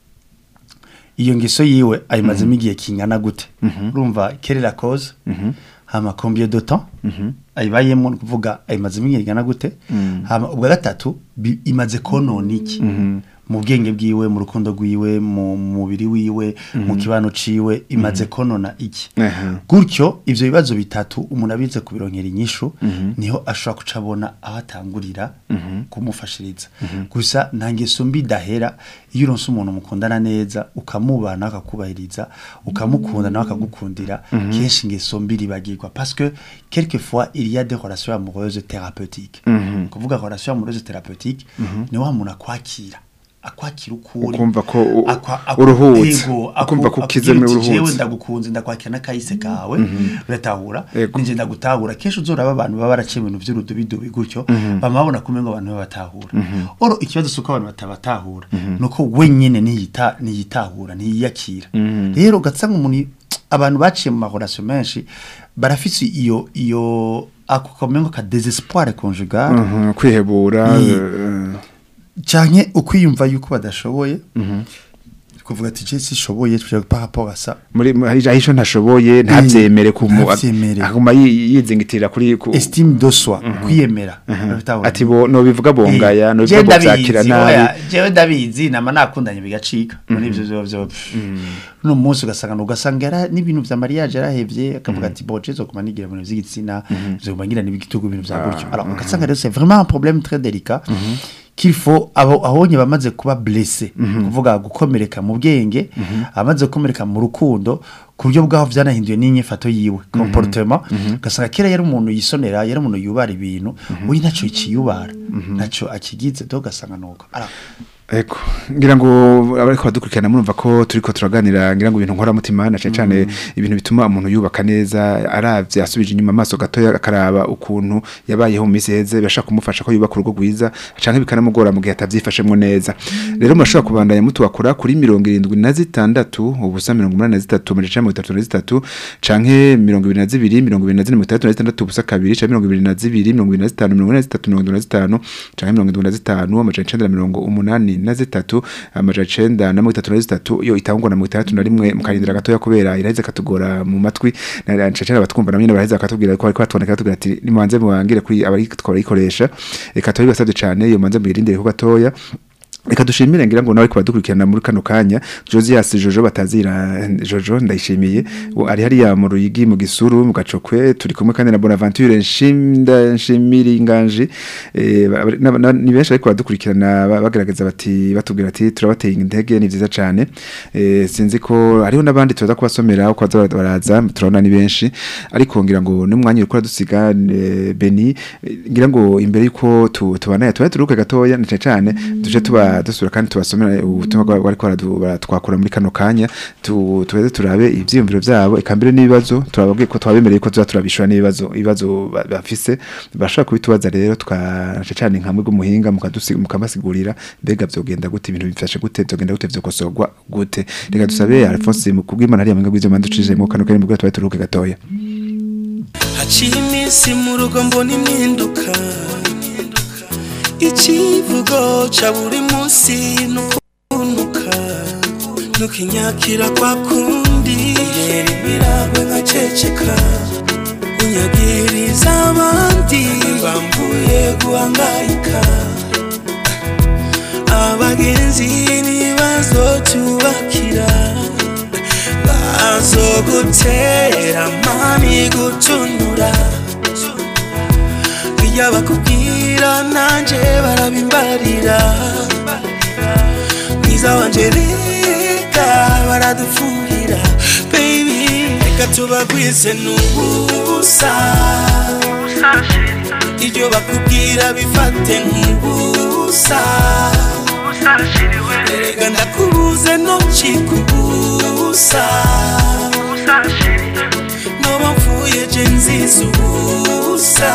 iyo ngeso yiwe ayimazemo igihe kingana gute urumva quelle est la cause hama combien de temps ayibayemo ni kuvuga ayimazemo igihe kingana gute hama ubwa gatatu bi- imaze konona iki mu bwenge bwiwe mu rukundo rwiwe mu mubiri wiwe mu kibano ciwe imaze konona iki Aha. gutyo ivyo bibazo bitatu umuntu abize kubironkera inyishu niho ashobora kuca abona aho atangurira kumufashiriza gusa nta ngeso mbi idahera iyo uronse umuntu mukundana neza ukamubana akakubahiriza ukamukunda nawe akagukundira kenshi ingeso mbi ribagirwa parce que quelquefois il y a des relations amoureuses thérapeutiques kuvuga relation amoureuse thérapeutique ni wa muntu akwakira akwakira ukuri Ukumva ko u- Akwa- akwa- uruhutse. Ego, Ukumva aku- ko ukizemo akubwira uti, uruhutse. "Jewe ndagukunze ndakwakira n'akahise kawe uratahura Ego. ninjye ndagutahura kenshi uzoraba abantu baba baraciye ibintu by'urudubidubi gutyo bama babona kumwe ngo abantu babatahura oro ikibazo si uko abantu batabatahura ni uko wenyine ntiyita- ntiyitahura ntiyiyakira rero ugasanga umuntu abantu baciye mu mahorasiyo menshi barafise iyo iyo ako kamengo ka desespoir conjugal Mhm, kwihebura Ni- eh, canke ukwiyumva yuko badashoboye kuvuga ati je sishoboye tujya par rapport à ça muri muri- hari ahisho ntashoboye ntavyemere kumu ntavyemere. aguma yi- yizingitirira kuri ku- estime de soi kwiyemera Urabitahura? ati bo no bivuga bongaya Eh, no jewe bivuga ndabizi, byakira oya, nabi jewe ndabizi nama nakundanye bigacika muri ivyo vyo vyo no munsi ugasanga ugasanga yara n'ibintu vya mariage yarahevye akavuga ati bo jezo kuma nigira ibintu vy'igitsina zo kumangira n'ibigitugu ibintu vya gutyo alors ugasanga rero c'est vraiment un problème très délicat qu'il faut abo ahonye bamaze kuba blessé kuvuga gukomereka mu bwenge amaze gukomereka mu rukundo ku buryo bwaho vyanahinduye n'inyifato yiwe comportement ugasanga kera yari umuntu yisonera yari umuntu yubara ibintu uyu ntaco ikiyubara ntaco akigize do ugasanga nuko alors Eko, ngira ngo abariko badukurikirana murumva ko turiko turaganira ngira ngo ibintu nkora mutima na cyane cyane ibintu bituma umuntu yubaka neza aravye asubije inyuma amaso gatoya akaraba ukuntu yabayeho mu minsi heze bashaka kumufasha ko yubaka urugo rwiza canke bikanamugora mu gihe atavyifashemwo neza rero murashobora kubandanya mutubakora kuri 76 ubusa 83 amajeje 33 canke 22 23 ubusa kabiri canke 22 25 23 canke 75 amajeje 180 na zitatu amaja cenda na mirongo itatu na zitatu iyo itangwa na mirongo itandatu na rimwe mukarindira gatoya kubera iraheze katugora mu matwi na ncacera abatwumva namwe baraheze bakatubwira ko ariko batondeka katubwira ati nimanze mubangire kuri abari twarayikoresha reka turi basabye cyane iyo manze muyirindire ko gatoya Reka dushimire ngira ngo nawe ko badukurikirana muri kano kanya Josias Jojo batazira Jojo ndayishimiye Uwo ari hariya mu ruyigi mu gisuru mu gacokwe turi kumwe kandi na Bonaventure nshimda nshimiri nganje eh, ba- na- na- ni benshi ariko badukurikirana ba- bagaragaza bati batubwira ati turabateye intege ni vyiza cyane eh, sinzi ko hariho nabandi tuza kubasomera uko baza baraza turabona ni benshi ariko ngira ngo n'umwanya uriko dusiga eh, Beni eh, ngira ngo imbere yuko tu- tubana tuba turuke gatoya ni cyane tuje tuba dusura kandi tubasomera ubutumwa bwa- bariko baradu- baratwakura muri kano kanya tu- tuweze turabe ivyiyumviro vyabo eka mbere n'ibibazo turababwiye ko twabemereye ko tuza turabishura n'ibibazo ibibazo ba- bafise bashaka kubitubaza rero tukaca cyane nkamwe bw'umuhinga mukadusi- mukabasigurira mbega vyogenda gute ibintu bifashe gute vyogenda gute vyokosorwa gute reka dusabe Alphonse mu kubw'Imana hariya mu bw'ivyo mandu cije mu kano kanya mu bwa tuba turuke gatoya haciye iminsi mu rugo mbona impinduka ikivugo ca buri munsi nukunuka nukinyakira kwa kundi rero imiragwe nkaceceka unyagiriza abandi bambuye guhangayika abagenzi ntibazotubakira bazogutera mani gutunura iyo bakubwira nanje barabimbarira mwiza wanje reka baradufuhira baby reka tubagwize n'ubusa ibyo bakubwira bifate nk'ubusa erega ndakubuze ntukikubusa noba mvuye je nziza ubusa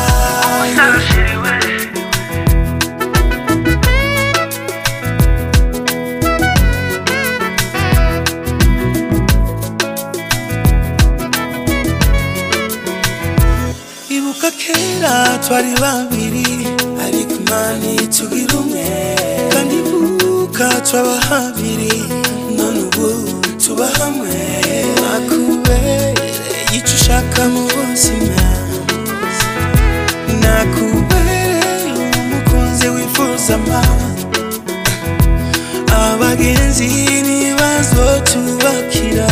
ibuka kera twari babiri ariko imana itugira umwe kandi ibuka twaba habiri none ubu tuba hamwe nakubereye icyo ushaka mu buzima nakubereye umukunzi wifuza ama abagenzi ntibazotubakira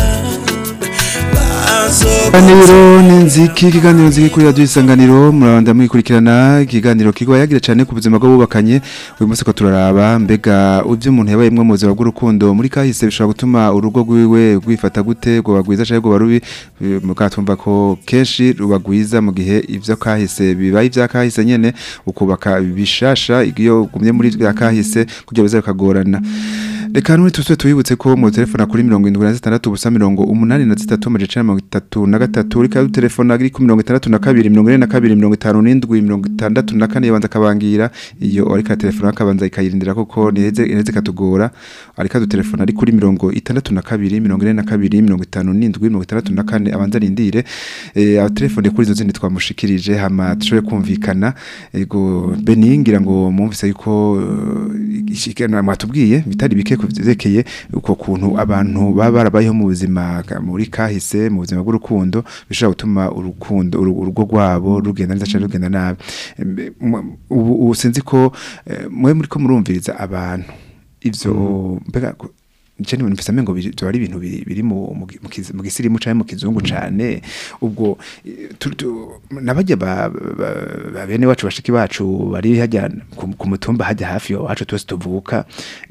Ikiganiro ni nziki ikiganiro nziki kuri radio isanganiro murabanda mwikurikirana ikiganiro kigwa yagira cyane ku buzima bw'ubakanye uyu munsi ko turaraba mbega uvyo umuntu yabayemwe mu buzima bw'urukundo muri kahise bishobora gutuma urugo rwiwe rwifata gute ngo bagwiza cyangwa ngo barubi mukatumva ko kenshi rubagwiza mu gihe ivyo kahise bibaye ivya kahise nyene ukubaka bishasha iyo gumye muri vya kahise kugira bize kagorana Reka nuri tuswe tuyibutse ko mu telefona kuri 76 ubusa 83 amajeje 33 rika telefona ari ku 62 42 42 54 yabanza kabangira iyo ariko telefona akabanza ikayirindira koko niheze niheze katugora ariko du telefona ari kuri 62 42 57 64 abanza rindire eh aba telefone kuri izo zindi twamushikirije hama tushobe kumvikana ego beningira ngo mumvise yuko uh, ishikana mwatubwiye bitari bike kuvyerekeye uko kuntu abantu baba barabayeho mu buzima ka- muri kahise mu buzima bw'urukundo bishobora gutuma urukundo uru- urugo rwabo rugenda neza cyangwa rugenda nabi Embe, mu- ubu ubu sinzi ko eh, mwe muri ko murumviriza abantu ivyo mbega ko- je ni mfise amengo biri byo ari ibintu biri biri mu mu gi- mu kiz- mu gisirimu cyane mu kizungu cyane ubwo eh, tu- tu- nabajya ba, ba, ba bene wacu bashiki bacu bari hajya ku ku mutumba hajya hafi yo wacu twese tuvuka eh,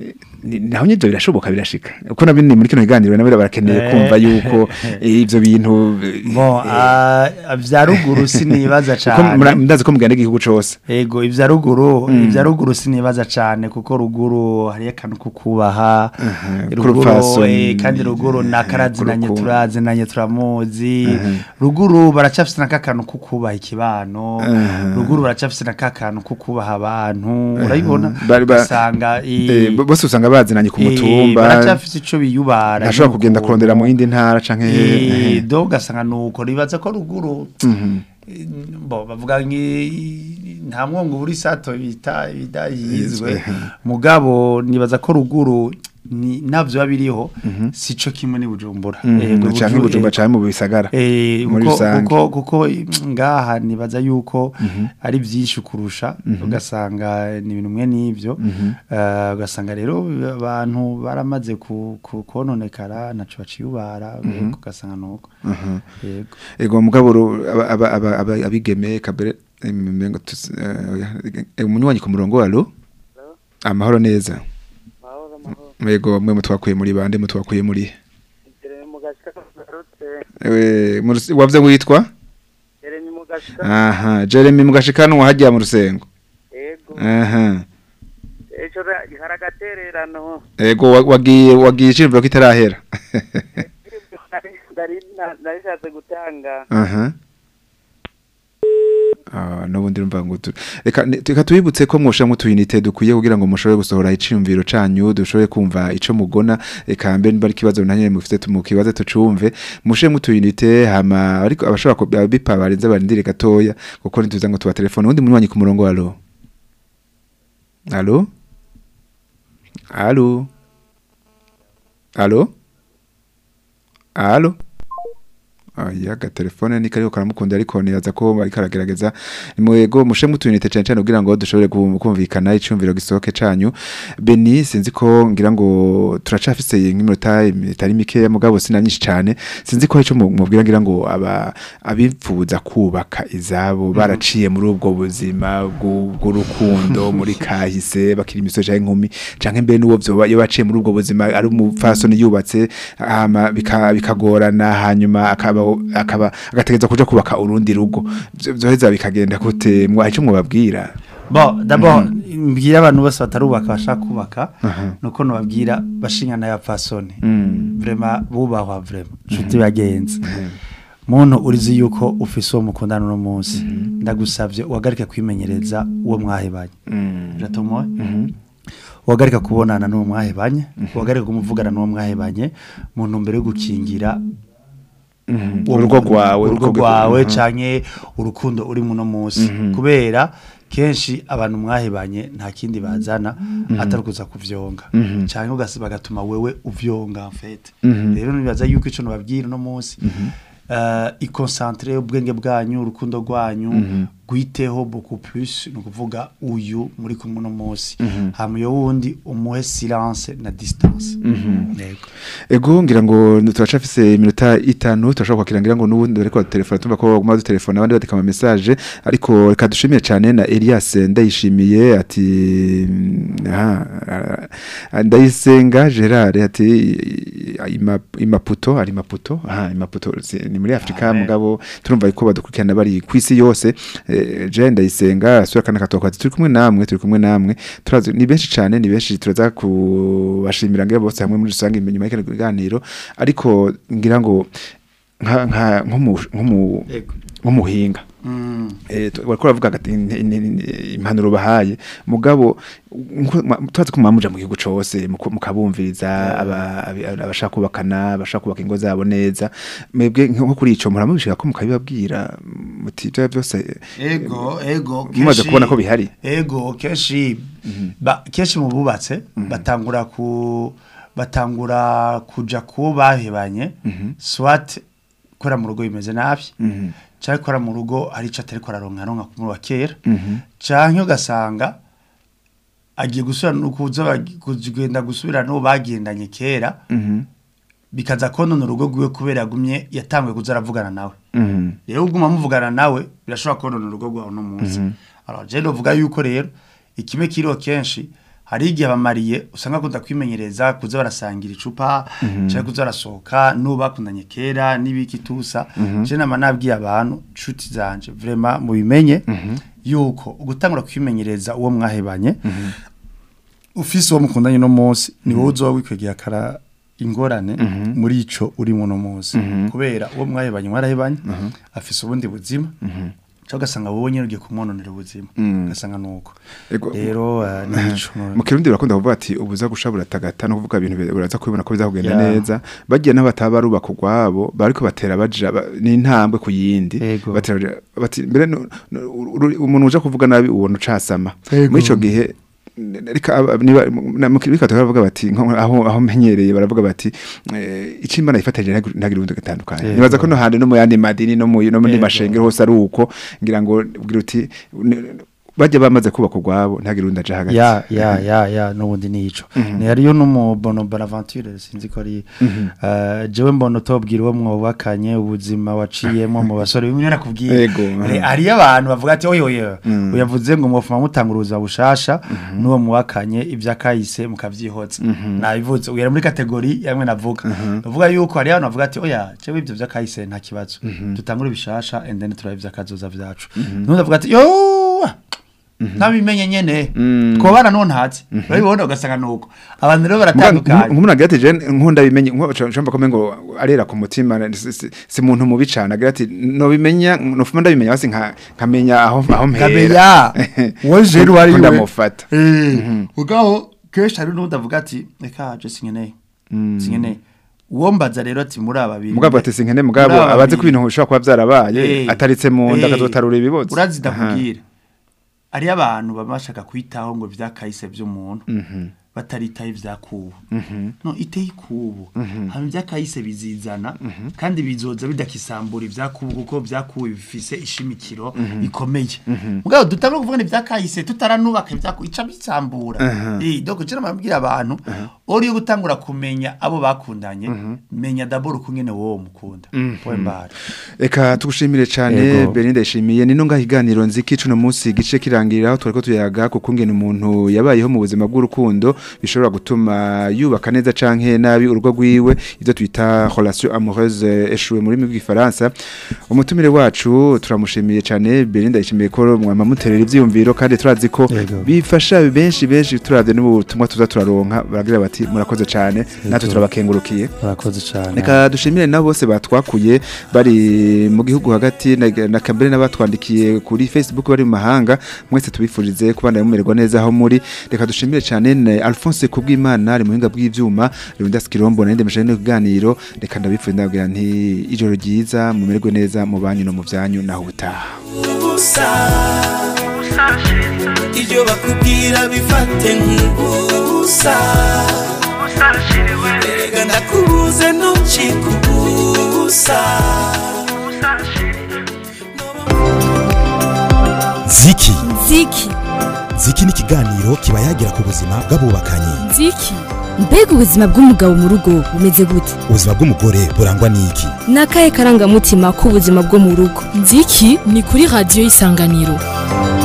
ni- naho nyivyo birashoboka birashika uko nabyo ni muri kino kiganiro nabo barakeneye Eh. kumva yuko eh, ivyo bintu Bon, ah, vya ruguru sinibaza kuko mura- cane ndazi ko mugenda igihugu cose ego ivya ruguru ivya ruguru sinibaza cane kuko ruguru hari akantu ko kubaha ruguru k'urupfasoni, eh, kandi ruguru nakarazinanye k'urukundo. turazinanye turamuzi ruguru baracafise n'akakantu ko kubaha ikibano ruguru baracafise n'akakantu ko kubaha abantu urabibona Bari ba- usanga Eh, bo- bose usanga bazinanye ku mutumba baracafise ico biyubara ntashobora kugenda n'ukuntu. kurondera mu yindi ntara canke Eh, do ugasanga nuko ribaza ko ruguru eh, bo bavuga ngi nta mwongo buri sato bita bidahizwe Yizwe. mugabo nibaza ko ruguru ni navyo babiriho sico kimwe ni bujumbura Yego, canke Buju- ibujumba eh, canke mu bisagara Eh, muri kuko, rusange. kuko, kuko mm, ngaha nibaza yuko ari byinshi kurusha ugasanga ni ibintu mwe n'ivyo Eh, ugasanga rero abantu baramaze ku, ku, kononekara naco baciyubara yego, ugasanga nuko yego ego mugabo ru- aba- aba- aba- aba- abigeme kabere emengo umunywanyi ku murongo walo amahoro neza mahoro mahoro ego mwe mutwakuye muri bande mutwakuye muri jeremy mugashika kagarutse ewe mu Rus- wavye witwa jeremy mugashika aha Jeremy mugashikanwa hajya mu rusengo ego aha ejo ra- hari agatererano ego wa- wagiye wagiye icimviro kitarahera Nari- nari- na- narishatse gutanga aha Ah, nubundi rumva ngo tu- reka ni- reka tubibutse ko mwosha mu tuyinite dukwiye kugira ngo mushobore gusohora iciyumviro canyu dushobore kumva ico mugona eka mbe niba ari ikibazo nanye mufite tumukibaze tucumve mushe mu tuyinite hama ariko abashobora ko bipa barenze barindire gatoya kuko nituza ngo tuba telefone undi munywanyi ku murongo alo alo alo alo alo Aya telefone ni kariko karamukunda ariko niyaza ko bari karagerageza nimwego mushe mutuyinite cyane cyane kugira ngo dushobore ku- kumvikana icumviro gisohoke canyu Beni sinzi ko ngira ngo turacafise nk'iminota itari mikeya mugabo sina nyinshi cyane sinzi ko ico mubwira ngira ngo aba abifuza kubaka izabo baraciye muri ubwo buzima bw'u- bw'urukundo muri kahise bakiri imisoje y'inkumi canke mbe n'uwo vyoba iyo baciye muri ubwo buzima ari umupfasoni yubatse hama bika- bikagorana hanyuma akaba akaba agategeza kuja kubaka urundi rugo Vyo- vyoheza bikagenda gute mwa ico mwababwira Bon, d'abord mbwira abantu bose batarubaka bashaka kubaka nuko nobabwira bashingana ya fasoni vraiment bubahwa vraiment nshuti bagenzi muntu urizi yuko ufise uwo mukundana uno munsi ndagusavye uhagarike kwimenyereza uwo mwahebanye biratomoye uhagarika kubonana n'uwo mwahebanye uhagarika kumuvugana n'uwo mwahebanye mu ntumbero yo gukingira uwo urugo muntu, rwawe urugo urugo rwawe rwawe, canke urukundo uri muno munsi kubera kenshi abantu mwahebanye nta kindi bazana atari kuza kuvyonga canke ugasi bagatuma wewe uvyonga en fait rero nibaza yuko ico nobabwira uno munsi uh, ikonsantre ubwenge bwanyu urukundo rwanyu gwiteho beaucoup plus ni ukuvuga uyu muri kumwe uno munsi hama iyo wundi umuhe silence na distance Yego. ego ngira ngo turacafise iminota itanu turashobora kwakira ngira ngo n'ubundi bariko telefone tumva ko baguma dutelefona abandi bandika ama message ariko reka dushimiye cyane na Elias ndayishimiye ati mm, aha ah, ndayisenga Gerard ati ima- imaputo ari maputo aha imaputo si- ni muri Afrika Amen. mugabo turumva ko badukurikirana bari kwisi yose eh, je ndayisenga sura kana katoka ati turi kumwe namwe turi kumwe namwe turazi ni benshi cyane ni benshi turaza kubashimira ngira bose hamwe muri rusange inyuma y'ikino kiganiro ariko ngira ngo nka nka nkomu nkomu Yego. nk'umuhinga Mm. eh tu- bariko baravuga ati in- in- in- impanuro bahaye mugabo nko- ma- turazi ko mwamuja mu gihugu cose muku- mukabumviriza aba- abi- abashaka kubakana abashaka kubaka ingo zabo neza mwebwe nko kuri ico muramubishika ko mukabibabwira muti ivyo byose ego ego mumaze kenshi- kubona ko bihari ego kenshi ba kenshi mu bubatse batangura ku batangura kuja ku bahebanye swat kora mu rugo bimeze nabi cyangwa kora mu rugo hari ico atari koraronka ronka ku wa kera canke ugasanga agiye gusubira no kuza bagi- kugenda gusubira no bagendanye kera bikaza konona urugo rwiwe kubera yagumye yatanguye kuza aravugana nawe rero uguma muvugana nawe birashobora konona urugo rwawe no munsi alors je ndovuga yuko rero ikime kiriho kenshi hari igihe abamariye usanga akunda kwimenyereza kuza barasangira icupa cyangwa kuza barasohoka n'uwo bakundanye kera n'ibiki tusa je nama nabwiye abantu nshuti zanje vraiment mubimenye yuko gutangura kwimenyereza uwo mwahebanye ufise uwo mukundanye no munsi ni wowe uzoba wikwegeye akara ingorane muri ico uri muno munsi kubera uwo mwahebanye mwarahebanye afise ubundi buzima cyangwa ugasanga wowe nyine ugiye kumwononera ubuzima ugasanga nuko Ego. rero eh, ni ico mu kirundi barakunda kuvuga ati ubuza gushabura tagata no kuvuga ibintu bi- uraza kubibona ko biza kugenda Ya. neza bagiye n'abataba barubaka urwabo bariko batera baja ba- n'intambwe ku yindi Ego. batera baja- bati mbere no- no- uru- umuntu uja kuvuga nabi ubona ucasama Ego. muri ico gihe n- reka aba- niba na- mu kirika baravuga bati nko- aho aho menyereye baravuga bati eh, icimba nayifatanyije ntagire ubundi gatandukanye Ego. nibaza ko no handi no mu yandi madini no mu no muri Ego. mashengero hose ari uko ngira ngo ugira uti n- bajya bamaze kubaka urwabo ntagire undi aja hagati ya ya ya ya n'ubundi ni ico ni hariyo n'umubono bonaventure sinzi ko ari eh, jewe mbona utobwira uwo mwubakanye ubuzima waciyemo mu basore bimwe nakubwiye Ego, Eh, mhm. hariyo abantu bavuga ati oyo oyo Mm. uyavuze ngo mwofuma mutanga uruza bushasha n'uwo mwubakanye ivyakahise mukavyihoza nabivuze uyera muri kategori yamwe navuga bavuga yuko hariyo abantu bavuga ati oya jewe ivyo vyakahise nta kibazo dutangure bishasha and then turabe ivyakazoza vyacu n'undi avuga ati yo ntabimenye nyene Mm. twobana no ntazi urabibona ugasanga nuko abantu rero baratandukanye nk'umuntu agira ati je nkunda bimenye nshamba ko ngo arera ku mutima si- si si muntu mubi cane agira ati no bimenya nofuma ndabimenya basi nka nkamenya aho aho mpera kamenya wowe je wari we ndamufata Eh, ugaho kenshi hari n'undi avuga ati reka je sinkeneye sinkeneye uwo mbaza rero ati muri aba babiri mugabo ati sinkene mugabo Muri aba abazi ko babiri. ibintu bishobora kuba vyarabaye Eh, ataritse mu nda eh, akazotarura ibibozo urazi Aha. ndakubwira hariyo abantu baba bashaka kwitaho ngo vyakahise vy'umuntu bataritaho ivyakubu no iteye ikubu hama ivyakahise bizizana kandi bizoza bidakisambura ivyakubu kuko vyakubu bifise ishimikiro ikomeye mugabo dutangura kuvuga ni ivyakahise tutaranubaka ivyakubu ica bisambura eh donc cyo namabwira abantu ori yo gutangura kumenya abo bakundanye menya d'abord ukungene wowe mukunda point barre Eka tugushimire cyane Yego. Belinda yishimiye ni nonga higaniro nziki cuno munsi gice kirangirira twariko tuyaga kuko ngene umuntu yabayeho mu buzima bw'urukundo bishobora gutuma yubaka neza canke nabi urugo rwiwe ivyo twita relation amoureuse échouée muri mu gifaransa umutumire wacu turamushimiye cyane Belinda yishimiye ko mwama muterera ivyiyumviro kandi turazi ko Yego. bifasha benshi benshi turavye n'ubutumwa tuza turaronka baragira bati murakoze cyane natwe turabakengurukiye murakoze cyane Reka dushimire nabo bose batwakuye bari mu gihugu hagati na, na kambere n'abatwandikiye kuri Facebook bari mu mahanga mwese tubifurize kubana mumererwa neza aho muri reka dushimire cyane na Alphonse kubw'Imana ari muhinga bw'ivyuma Leonidas Kirombo na ndemeshe no kuganiro reka ndabifuriza ndagira nti ijoro ryiza mumererwe neza mu banyu no mu vyanyu naho utaha ubusa ibyo bakubwira bifate nk'ubusa erega ndakubuze ntucike ubusa ziki ziki ziki ni ikiganiro kiba yagira ku buzima bw'abubakanye nziki mbega ubuzima bw'umugabo mu rugo bumeze gute ubuzima bw'umugore burangwa n'iki ni akahe karangamutima k'ubuzima bwo mu rugo nziki ni kuri radiyo y'isanganiro